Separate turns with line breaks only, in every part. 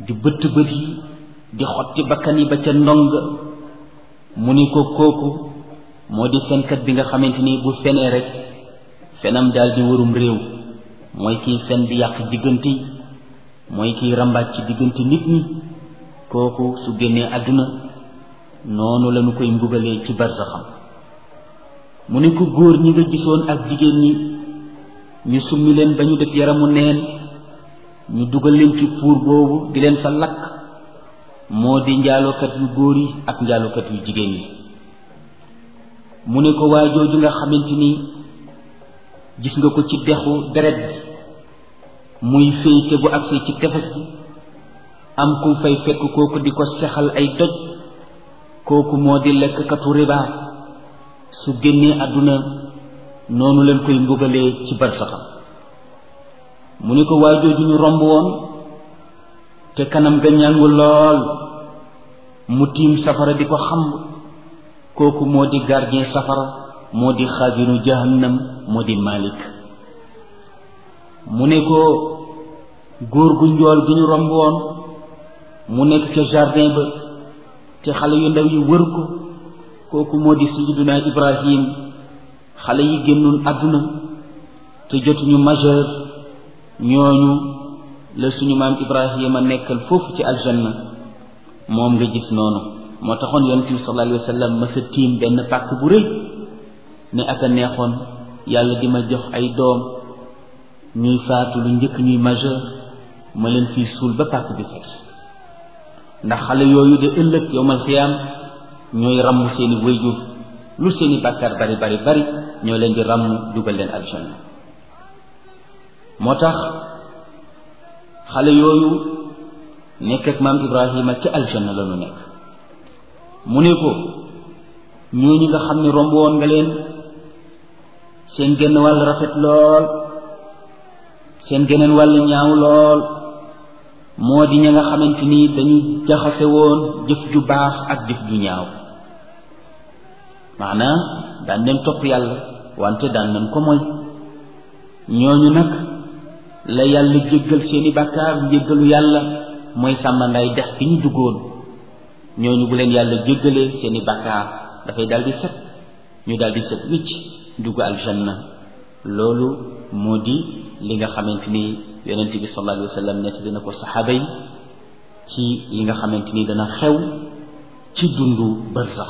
di bëtt bët yi di xotti bakkan yi ba ca ndong mu ni ko kooku moo di fenkat bi nga xamante ni bu fenee rek fenam daal di warum réew mooy kiy fen di yàq diggante yi mooy kiy rambaaj ci diggante nit ñi kooku su génnee àdduna noonu lañu koy mbugalee ci barsaxam mu ne ko góor ñi nga gisoon ak jigéen ñi ñu summi leen ba ñu def yaramu neen ñu dugal leen ci puur boobu di leen fa lakk moo di njaalookat yu góor yi ak njaalookat yu jigéen yi mu ne ko waa jooju nga xamante ni gis nga ko ci dexu deret bi muy féyte bu agsee ci tefes bi am ku fay fekk kooku di ko sexal ay doj kooku moo di lekkkatu riba su génnee àdduna noonu leen koy mbugalee ci barsaxam mu ne ko waa jooju ñu romb woon te kanam ga ñàngu lool mu tiim safara di ko xamb kooku moo di gardien safara moo di xaajinu jahannam moo di malik mu ne ko góor gu njool gi ñu romb woon mu nekk ca jardin ba te xale yu ndaw yi wër ko kooku moo di sayyiduna ibrahim xale yi génnoon àdduna te jotuñu majeur ñooñu la suñu maam ibrahima nekkal foofu ci aljanna moom nga gis noonu moo taxoon yonent bi sallallahu alayhi wa sallam ma sa tiim benn pàkk bu rëy ne ak a neexoon yàlla di ma jox ay doom ñuy faatu lu njëkk ñuy majeur ma leen fii suul ba pàkk bi fees ndax xale yooyu de ëllëg yowmal xiyaam ñooy ràmm seeni wayjur lu seeni bàkkaar bari bari bari ñoo leen di ràmm dugal leen aljanna moo tax xale yooyu nekk ak maam ibrahima ca aljanna la ñu nekk mu ne ko ñooñu nga xam ne romb woon nga leen seen genn wàll rafet lool seen geneen wàll ñaaw lool moo di ña nga xamante ni dañu jaxase woon jëf ju baax ak jëf ju ñaaw maanaam daan leen topp yàlla wante daan nañ ko mooy ñooñu nag la yàlla jéggal seeni bàkkaar njéggalu yàlla mooy sàmmandaay dex bi ñu duggoon ñooñu bu leen yàlla jéggalee seeni bàkkaar dafay daal di set ñu daal di set wicc dugg aljanna loolu moo di li nga xamante ni yonent bi sallallahu alayhi wa sallam nett dina ko saxaaba yi ci li nga xamante ni dana xew ci dundu barzax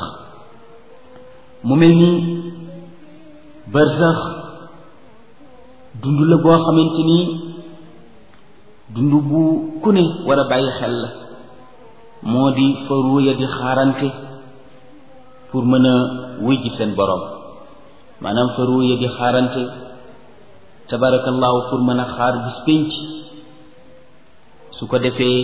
mu mel ni barzax dund la boo xamante ni dund bu ku ne war a bàyyi xel la moo di fa ruuya di xaarante pour mën a wuy ji seen borom maanaam fa ruuya di xaarante tabarakallahu pour mën a xaar bis pénc su ko defee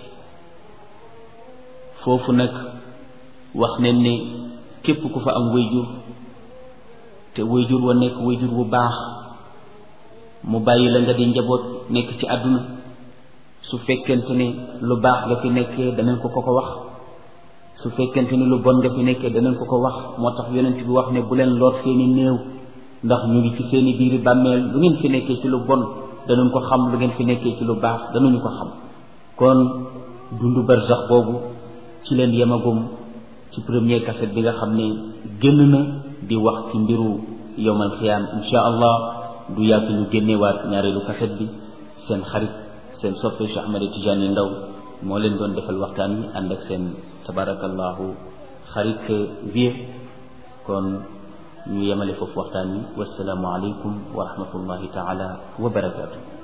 foofu nag wax nañ ne képp ku fa am wayjur te wayjur wa nekk wayjur bu baax mu bàyyi la nga di njaboot nekk ci àdduna su fekkente ne lu baax nga fi nekkee danañ ko ko ko wax su fekkente ne lu bon nga fi nekkee danañ ko ko wax moo tax yonent bi wax ne bu leen loot seeni néew ndax ñu ngi ci seeni biiri bàmmeel lu ngeen fi nekkee ci lu bon danañ ko xam lu ngeen fi nekkee ci lu baax danañu ko xam kon dundu barzax boobu ci leen yemagum ci premier cassette bi nga xam ne génn na di wax ci mbiru yowmal xiyaam insha allah du yàgg ñu génnewaat ñaareelu cassette bi seen xarit seen soppe Cheikh Ahmed Tidiane Ndaw moo leen doon defal waxtaan wi ànd ak seen tabarakallahu xarit vie kon ñu yemale foofu waxtaan wi wasalaamu aleykum wa rahmatullahi taala wa barakaatu